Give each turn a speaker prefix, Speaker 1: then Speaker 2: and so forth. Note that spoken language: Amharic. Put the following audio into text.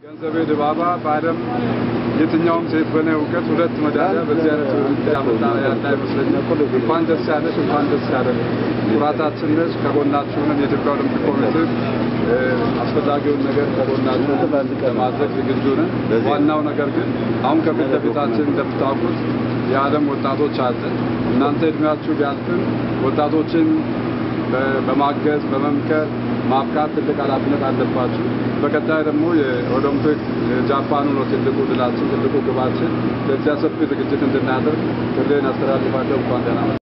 Speaker 1: ገንዘቤ ድባባ በዓለም የትኛውም ሴት በእኔ እውቀት ሁለት መዳሊያ በዚህ አይነት ውድድር ያመጣ ያለ አይመስለኝም። እንኳን ደስ ያለሽ፣ እንኳን ደስ ያለን። ኩራታችን ነች። ከጎናችሁ ነን። የኢትዮጵያ ኦሎምፒክ ኮሚቴ እ፣ አስፈላጊውን ነገር ከጎናችሁ ለማድረግ ዝግጁ ነን። ዋናው ነገር ግን አሁን ከፊት ለፊታችን እንደምታውቁት የዓለም ወጣቶች አለ። እናንተ እድሜያችሁ ቢያልፍም ወጣቶችን በ- በማገዝ በመምከር ማብቃት ትልቅ ኃላፊነት አለባችሁ። በቀጣይ ደግሞ የኦሎምፒክ ጃፓኑ ነው ትልቁ ድላችን፣ ትልቁ ግባችን። ለዚያ ሰፊ ዝግጅት እንድናደርግ ጥሬን አስተላልፋለሁ። እንኳን ደህና መጣችሁ።